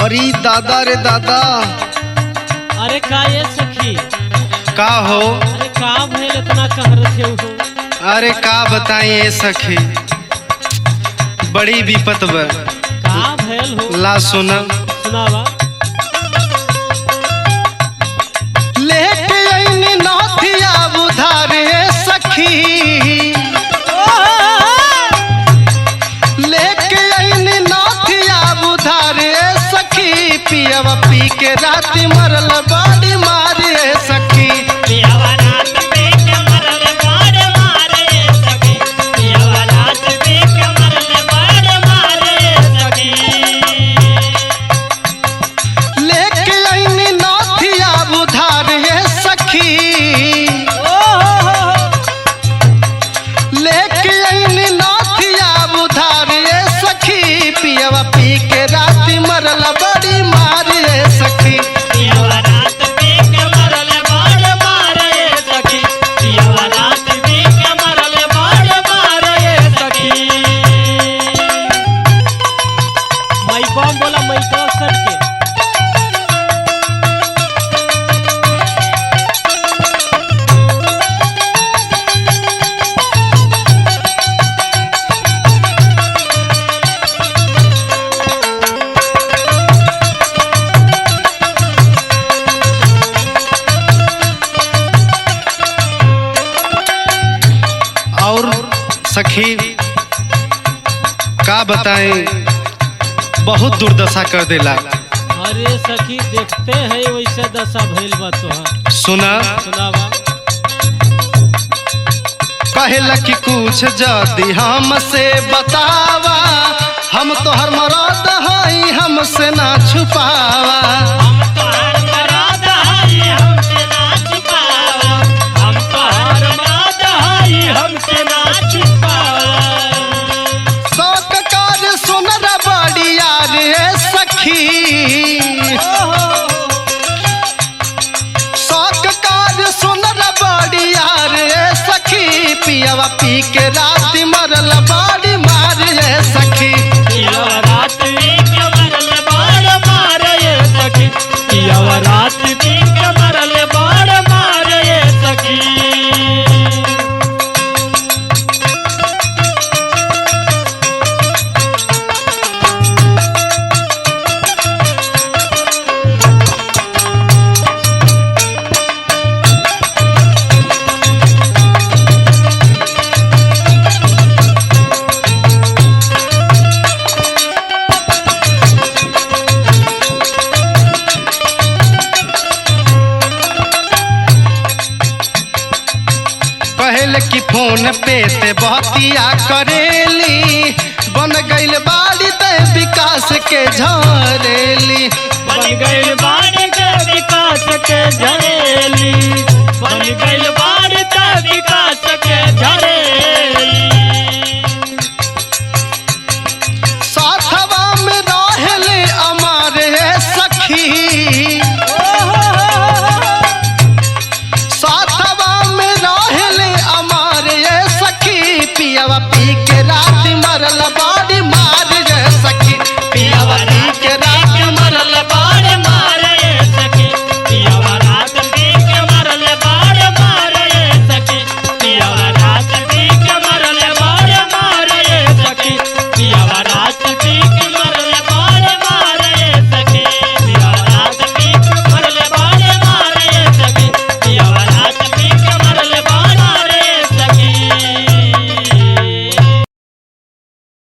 अरे दादा रे दादा अरे का ये सखी का हो अरे का भइल इतना कहरत है हो अरे का बताई ए सखी बड़ी विपत बा का भइल हो ला सुन सुनावा लेके आईनी नथिया बुधारे सखी लेके आईनी नथिया बुधारे सखी पियवा पी के राती मरल बाड़ी मारे सखी लेके आईनी नथिया बुधारे सखी लेके आईनी नथिया बुधारे सखी पियवा पी के राती मरल बड़ी मारे सखी मई बम बोला मई तो सट के और सखी का बताएं बहुत दुर्दशा कर देला अरे सखी देखते हैं वैसे दशा भइल बा तोहार सुना सुनावा कहला कि कुछ जदी हमसे बतावा हम तोहर मरद हई हमसे ना छुपावा शौक कर सुनर बड़िया रे सखी शौक कर सुनर बड़िया रे सखी पियवा पी के रात मरल बाड़ी मार रे सखी रात मरल बाड़ मारे सखी कहल कि फोन पे ते बहतिया करेली बन गइल बाड़ी ते विकास के झरेली बन गइल बाड़ के विकास के झरेली बन गइल बाड़ के विकास के झरेली साथवा में रहेले अमारे सखी साथवा में रहेले अमारे सखी पियवा पी के रात मरल बा